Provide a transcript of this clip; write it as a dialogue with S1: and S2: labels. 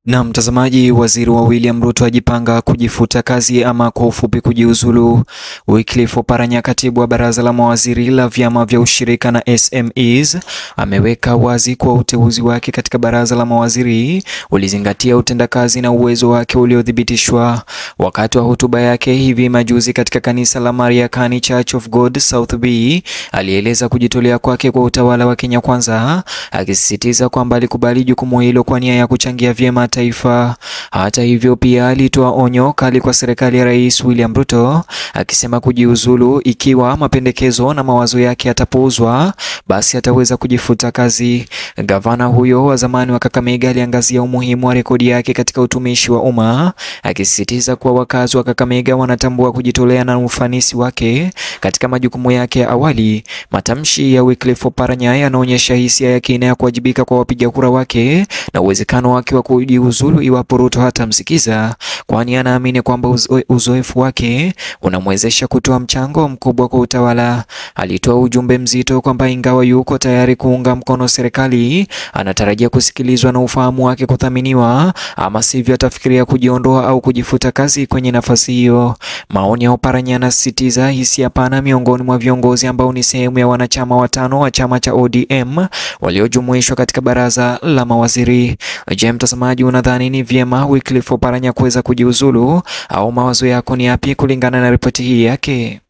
S1: Na mtazamaji, waziri wa William Ruto ajipanga kujifuta kazi ama kwa ufupi kujiuzulu. Wycliffe Oparanya, katibu wa baraza la mawaziri la vyama vya ushirika na SMEs, ameweka wazi kuwa uteuzi wake katika baraza la mawaziri ulizingatia utendakazi na uwezo wake uliothibitishwa. Wakati wa hotuba yake hivi majuzi katika kanisa la Mariakani Church of God South B, alieleza kujitolea kwake kwa utawala wa Kenya Kwanza, akisisitiza kwamba alikubali jukumu hilo kwa nia ya kuchangia vyema taifa. Hata hivyo, pia alitoa onyo kali kwa serikali ya Rais William Ruto akisema kujiuzulu ikiwa mapendekezo na mawazo yake yatapuuzwa, basi ataweza kujifuta kazi. Gavana huyo wa zamani wa Kakamega aliangazia umuhimu wa rekodi yake katika utumishi wa umma, akisisitiza kuwa wakazi wa Kakamega wanatambua kujitolea na ufanisi wake katika majukumu yake ya awali. Matamshi ya Wycliffe Oparanya yanaonyesha hisia ya kina ya kuwajibika kwa wapiga kura wake na uwezekano wake wa kujiuzulu iwapo Ruto hatamsikiza, kwani anaamini kwamba uzo, uzoefu wake unamwezesha kutoa mchango mkubwa kwa utawala. Alitoa ujumbe mzito kwamba ingawa yuko tayari kuunga mkono serikali, anatarajia kusikilizwa na ufahamu wake kuthaminiwa, ama sivyo atafikiria kujiondoa au kujifuta kazi kwenye nafasi hiyo. Maoni ya Oparanya yanasisitiza hisia pana miongoni mwa viongozi ambao ni sehemu ya wanachama watano wa chama cha ODM waliojumuishwa katika baraza la mawaziri. Je, mtazamaji, unadhani ni vyema Wycliffe Oparanya kuweza kujiuzulu au mawazo yako ni yapi kulingana na ripoti hii yake?